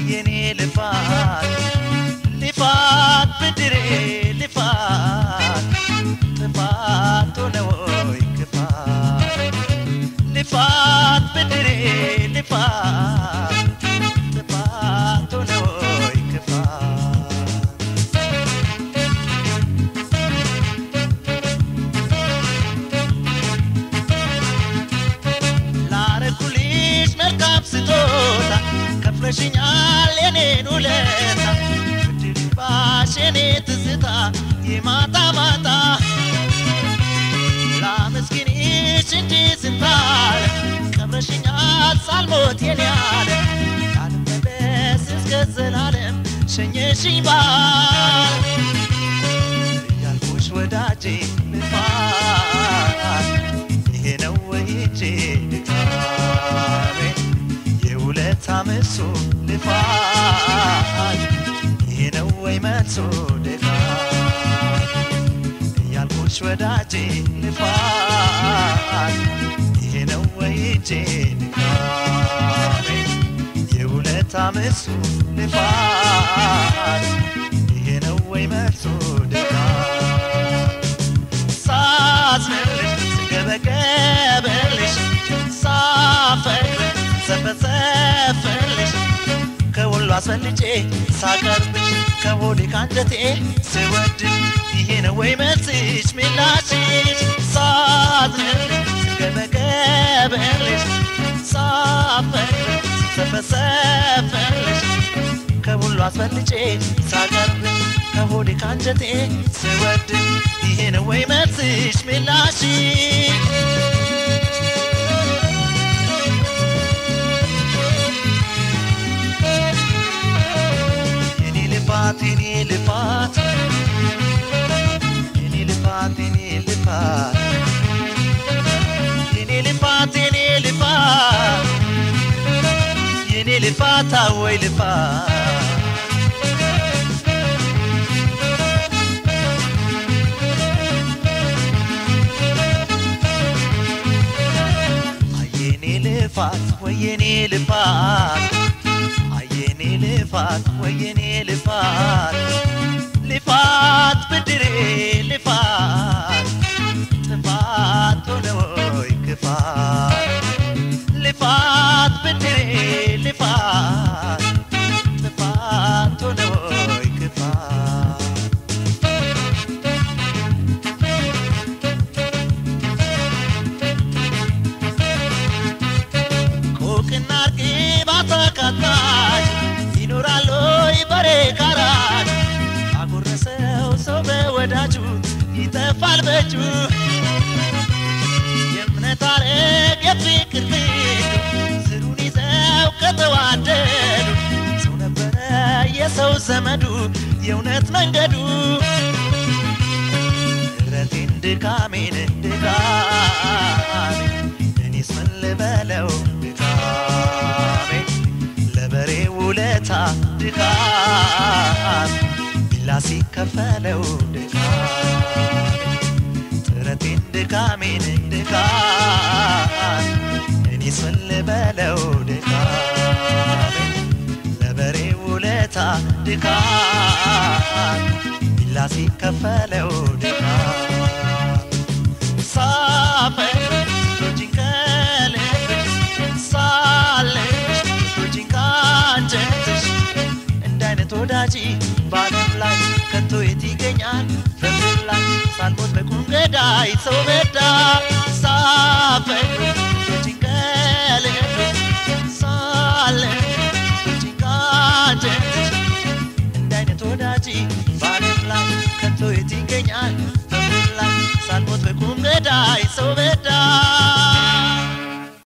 የኔ ልፋት ልፋት ብድሬ ልፋት ጥፋት ሆነ ወይ ክፋት ልፋት ብድሬ ልፋት ጥፋት ሆነ ወይ ክፋት ላረኩልሽ መልካም ስጦታ ከፍለሽኛል የኔን ውለታ ብድልባሽ የኔ ትዝታ የማታ ማታ ላመስግንሽ እንጂ ስንታለ ቀብረሽኛል ሳልሞት የኔ ያለ ላልመለስ እስከ ዘላለም ሸኘሽኝ ባል እያልኩሽ ወዳጄ ልፋት ይሄ ነው ወይጄ ድካሜ የውለታ ምሱ ልፋት ይሄ ነው ወይ መልሱ ድካሜ እያልኩሽ ወዳጄ ልፋት ይሄ ነው ወይጄ ድካሜ የውለታ ምሱ ልፋት ይሄ ነው ወይ መልሱ ድካሜ ሳዝንልሽ ስገበገብልሽ ሳፈቅር ሰፈሰፍልሽ ከሁሉ አስፈልጬ ሳቀርብሽ ከሆዴ ካንጀቴ ስወድሽ ይሄ ነው ወይ መልስሽ ምላሽሽ ሳዝንልሽ ስገበገብልሽ ሳፈቅር ሰፈሰፍልሽ ከሁሉ አስፈልጬ ሳቀርብሽ ከሆዴ ካንጀቴ ስወድሽ ይሄ ነው ወይ መልስሽ ምላሽ የኔ ልፋት የኔ ልፋት የኔ ልፋት የኔ ልፋት የኔ ልፋት የኔ ልፋት የኔ ልፋት አወይ ልፋት አየኔ ልፋት ወየኔ ልፋት አየኔ ልፋት ወየኔ ልፋት ልፋት ብድሬ ልፋት ጥፋት ሆነ ወይ ክፋት ልፋት ብድሬ ልፋት ጥፋት ሆነ ወይ ክፋት ቆቅና እርግብ አተካታች ይኖራል ወይ በሬ ካራች አጎረሰው ሰው በወዳጁ ይጠፋል በእጁ የእምነት አረግ የፍቅር ግንዱ ስሩን ይዘው ከተዋደዱ ሰው ነበረ የሰው ዘመዱ የእውነት መንገዱ ምሕረቴን ድካሜን ድካሜ እኔስ ምን ልበለው ድካሜ ለበሬ ውለታ ድካም ቢላ ሲከፈለው ድካሜ ጥረቴን ድካሜን ድካም እኔስ ምን ልበለው ድካሜ ለበሬ ውለታ ድካም ቢላ ሲከፈለው ድካም ሳፈር ቶጂን ከልብሽ ሳለሽ ቶጂን ካንጀትሽ እንደ አይነት ወዳጅ በዓለም ላይ ከቶ የት ይገኛል በምድር ላይ ሳልሞት በቁም ገዳይ ሰው በዳ ሳፈር ቶጂን ከልብሽ ሳለሽ ቶጂን ካንጀትሽ እንደ አይነት ወዳጅ በዓለም ላይ ከቶ የት ይገኛል በምድር ላይ ሳልሞት በቁም ገዳይ ሰው በዳ